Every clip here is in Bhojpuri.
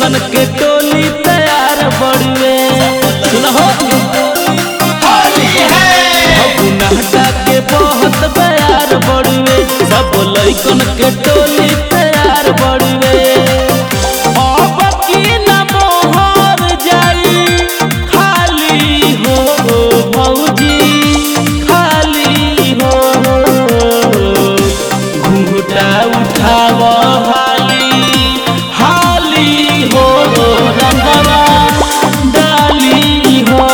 लइकन के टोली तैयार बड़ुए सुनहो फगुनाटा के बहुत प्यार बड़ुए सब लइकन के टोली तैयार बड़ुए अब की न मोहर जाई खाली हो भौजी खाली हो घूंघटा उठाव हाली हाली हो रंगवा डाली हो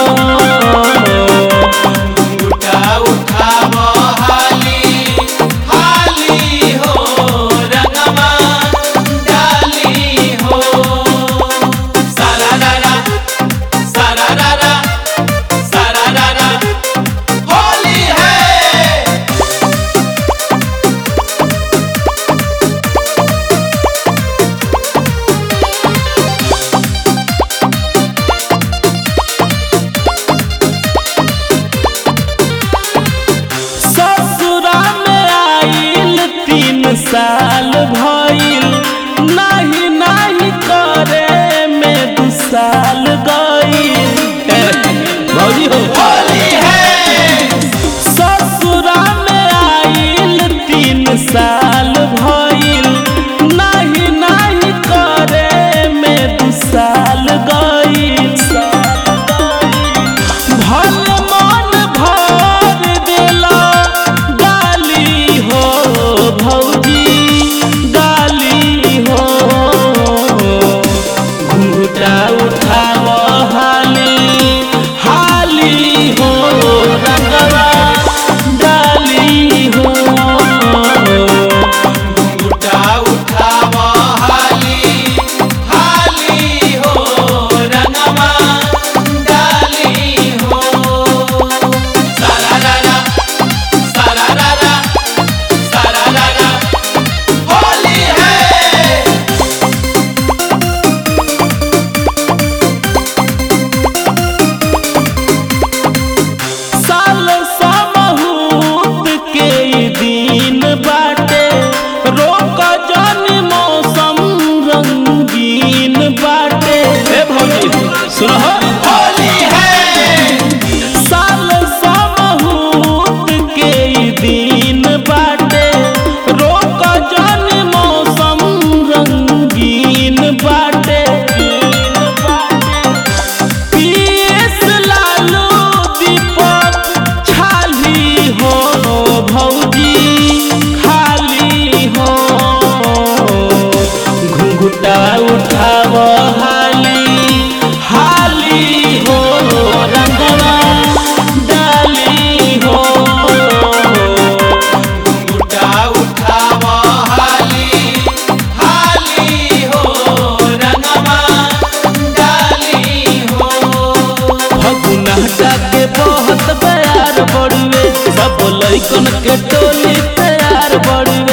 उठा उठाव हाली हाली हो रंगवा डाली हो सारा रारा सारा रारा सारा रारा होली है ससुरा में आइल तीन साल भइल नाही नाही करे में दू साल गइल भौजी हो होली है ससुरा में आइल तीन साल भइल नाही नाही करे में दू साल गइल भल मन भर देला गाली हो भौजी गाली हो घूंघटा उठाव हाली हाली हो रंगवा डाली हो उठा उठाव हाली हाली हो रंगवा डाली हो सारा रारा सारा रारा सारा रारा होली है साल समहूत के ई दिन बाटे रोक जन मौसम रंगीन बाटे हे भौजी सुनहो होली है साल समहूत के ई दिन बाटे रोक जन मौसम रंगीन बाटे पीएस लालू दीपक छाली हो भौजी खाली हो घुंघुटा उठाव हाली हाली हो रंगवा डाली हो उठा उठाव हाली हाली हो रंगवा डाली हो फगुनाटा के बहुत प्यार बड़ुए सब लइकन के टोली तैयार बड़ुए